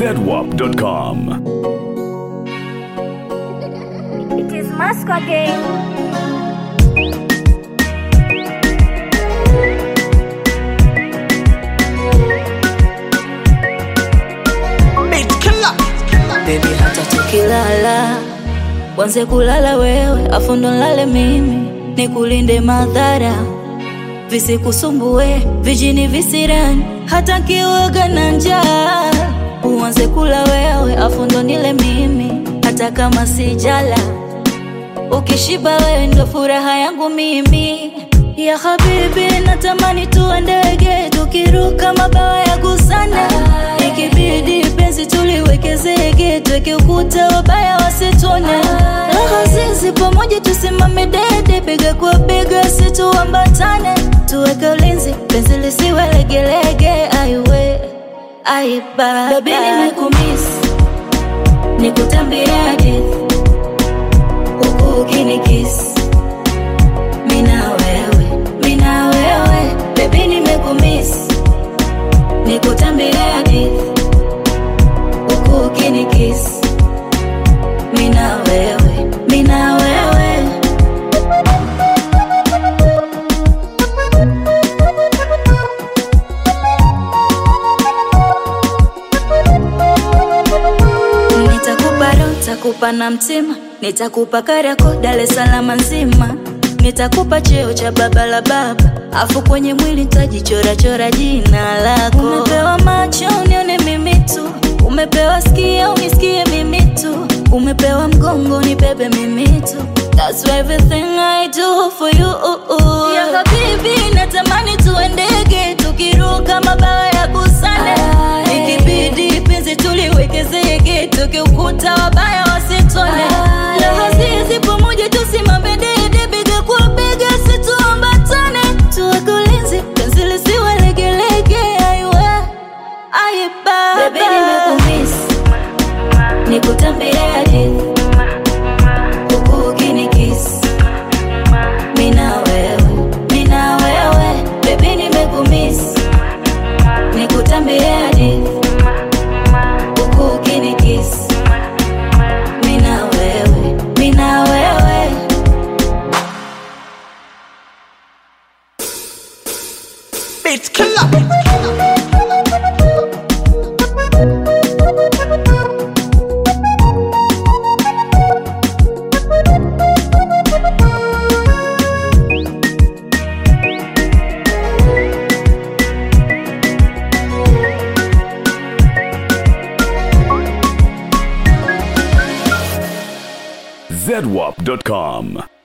zedwap.com. It is Moscow game. Baby hata tukilala wanze kulala wewe afu ndo nlale mimi nikulinde madhara visikusumbue vijini visirani hata kiwoga na njaa uanze kula wewe afu ndo nile mimi hata kama sijala ukishiba wewe ndo furaha yangu mimi ya habibi natamani tuwe ndege tukiruka mabawa ya gusana ikibidi penzi tuliweke zege tweke ukuta wabaya wasitone raha zizi pamoja tusimame dede bega kwa bega situambatane tuweke ulinzi penzi lisiwe legelege aiwe aiba bebi nimekumisi nikutambia hadithi huku ukinikisi mina wewe mina wewe bebi nimekumisi nikutambia hadithi huku ukinikisi mina wewe mina wewe nitakupa roho nitakupa na mtima nitakupa karako Dar es Salaam nzima nitakupa cheo cha baba la baba afu kwenye mwili nitajichorachora jina lako umepewa macho unione mimi tu umepewa skia unisikie mimi tu umepewa mgongo nibebe mimi tu That's everything I do for you Ya habibi natamani tuendege tukiruka mabawa ya busane ikibidi penzi tuliweke zege tukiukuta wabaya wasitone raha zizi pamoja tusimame dede bega kwa bega situambatane tuweke ulinzi penzi lisiwe legelege aiwe aiba Baby nimekumisi nikutambia hadithi huku ukinikisi mina wewe mina wewe bebi nimekumisi nikutambia hadithi huku ukinikisi mina wewe mina wewe Beat killer. zedwap.com.